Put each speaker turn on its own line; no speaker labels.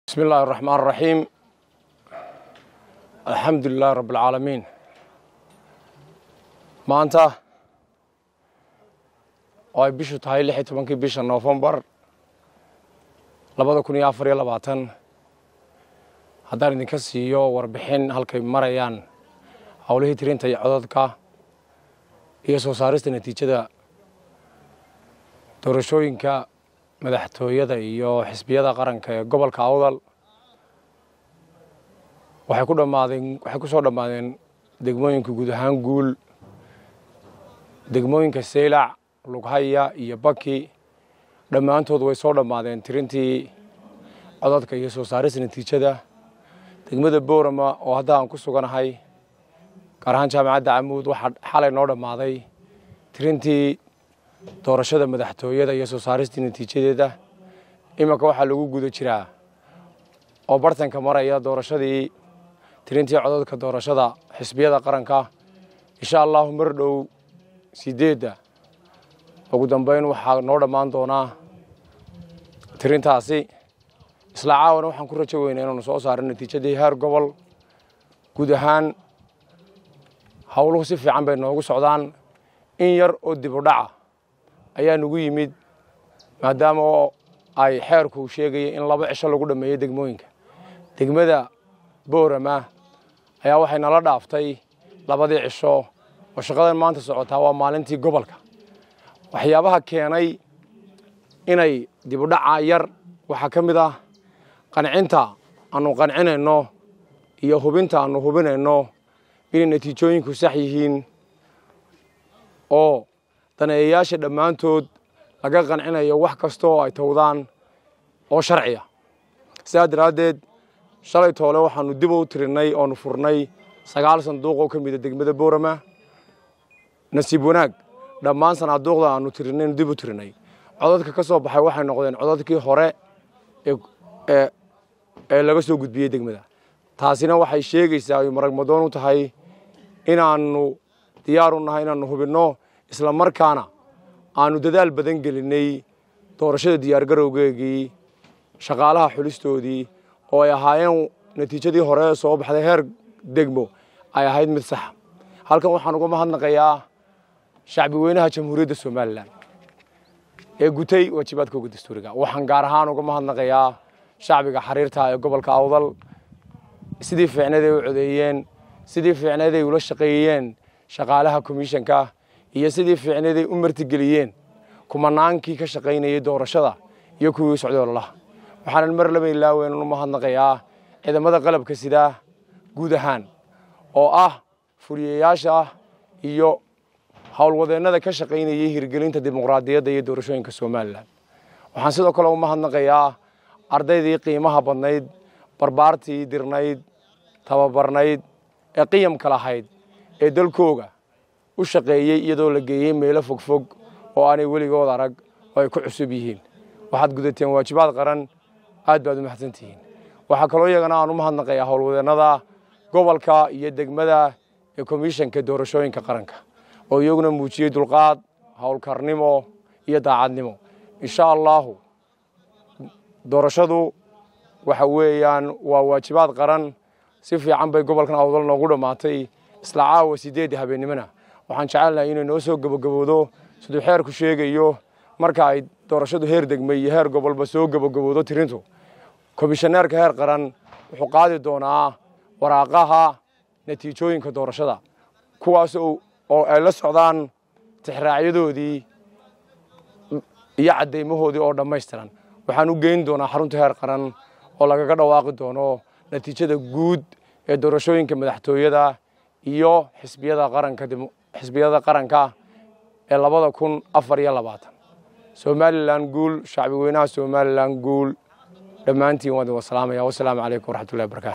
bismi illaahi araxmaan araxiim alxamdu lilahi rabb alcaalamiin maanta oo ay bishu tahay lix iyo tobankii bisha noofembar labada kun iyo afar iyo labaatan haddaan idinka siiyo warbixin halkay marayaan howlihii tirinta iyo codadka iyo soo saarista natiijada doorashooyinka madaxtooyada iyo xisbiyada qaranka ee gobolka awdal waxay ku dhammaadeen waxay ku soo dhammaadeen degmooyinka guud ahaan guul degmooyinka seylac lughaya iyo baki dhammaantood way soo dhammaadeen tirintii codadka iyo soo saarista natiijada degmada boorama oo hadda aan ku suganahay gaar ahaan jaamacadda camuud waxaa xalay noo dhammaaday tirintii doorashada madaxtooyada iyo soo saaristii natiijadeeda iminka waxaa lagu guda jiraa oo bartanka maraya doorashadii tirintii codadka doorashada xisbiyada qaranka insha allahu mar dhow sideedda ugu dambeyn waxaa noo dhammaan doonaa tirintaasi isla caawana waxaan ku rajo weynaa inaanu soo saarin natiijadii heer gobol guud ahaan howluhu si fiican bay noogu socdaan in yar oo dib u dhaca ayaa nagu yimid maadaama oo ay xeerku sheegaya in laba cisho lagu dhammeeyo degmooyinka degmada boorama ayaa waxay nala dhaaftay labadii cisho oo shaqadan maanta socotaa waa maalintii gobolka waxyaabaha keenay inay dib u dhaca yar waxaa ka mid ah qancinta aanu qancinayno iyo hubinta aanu hubinayno inay natiijooyinku sax yihiin oo daneeyayaasha dhammaantood laga qancinayo wax kasta oo ay towdaan oo sharciya sidaa daraaddeed shalay toole waxaanu dib u tirinay oonu furnay sagaal sanduuq oo ka mida degmada boorama nasiib wanaag dhammaan sanaaduuqda aanu tirinaynu dib u tirinay codadka ka soo baxay waxay noqdeen codadkii hore ee laga soo gudbiyey degmada taasina waxay sheegaysaa ay maragmadoon u tahay inaannu diyaar u nahay inaannu hubinno isla markaana aanu dadaal badan gelinay doorashada diyaargarowgeegii shaqaalaha xulistoodii oo ay ahaayeen natiijadii hore soo baxday heer degmo ay ahayd mid saxa halkan waxaan uga mahadnaqayaa shacbi weynaha jamhuuriyadda somalilan ee gutay waajibaadkooga dastuuriga waxaan gaar ahaan uga mahadnaqayaa shacbiga xariirta ee gobolka awdal sidii fiicneed ay u codeeyeen sidii fiicneed ay ula shaqeeyeen shaqaalaha komishanka iyo sidii fiicneed ay u martigeliyeen kumanaankii ka shaqaynayay doorashada iyo kuwii u socday ololaha waxaanan mar laba ilaaweyn u mahadnaqayaa ciidamada qalabka sidaa guud ahaan oo ah fuliyayaasha iyo howlwadeennada ka shaqaynayay hirgelinta dimuqraadiyadda iyo doorashooyinka somalilan waxaan sidoo kale u mahadnaqayaa ardaydii qiimaha badnayd barbaartii dirnayd tababarnayd ee qiyamka lahayd ee dalkooga u shaqeeyey iyadoo la geeyey meelo fogfog oo aanay weligood arag oo ay ku cusub yihiin waxaad gudateen waajibaad qaran aad baad u mahadsan tihiin waxaa kaloo iyagana aan u mahadnaqayaa howlwadeennada gobolka iyo degmada ee komishanka doorashooyinka qaranka oo iyaguna muujiyey dulqaad howlkarnimo iyo daacadnimo insha allaahu doorashadu waxa weeyaan waa waajibaad qaran si fiican bay gobolkan awdal noogu dhammaatay isla caawa sideedda habeennimona waxaan jecelnahay inay noo soo gebagabowdo siduu xeerku sheegayo marka ay doorashadu heer degmay iyo heer gobolba soo gebagabowdo tirintu komishaneerka heer qaran wuxuu qaadi doonaa waraaqaha natiijooyinka doorashada kuwaas oo ay la socdaan tixraacyadoodii iyo caddaymahoodii oo dhammaystiran waxaan u geyn doonaa xarunta heer qaran oo lagaga dhawaaqi doono natiijada guud ee doorashooyinka madaxtooyada iyo xisbiyada qaranka xisbiyada qaranka ee labada kun afar iyo labaatan somalilan guul shacbi weynaha somalilan guul dhammaantiin waan idin wasalaamaya wasalaamu calaykum waraxmatullahi wabarakatu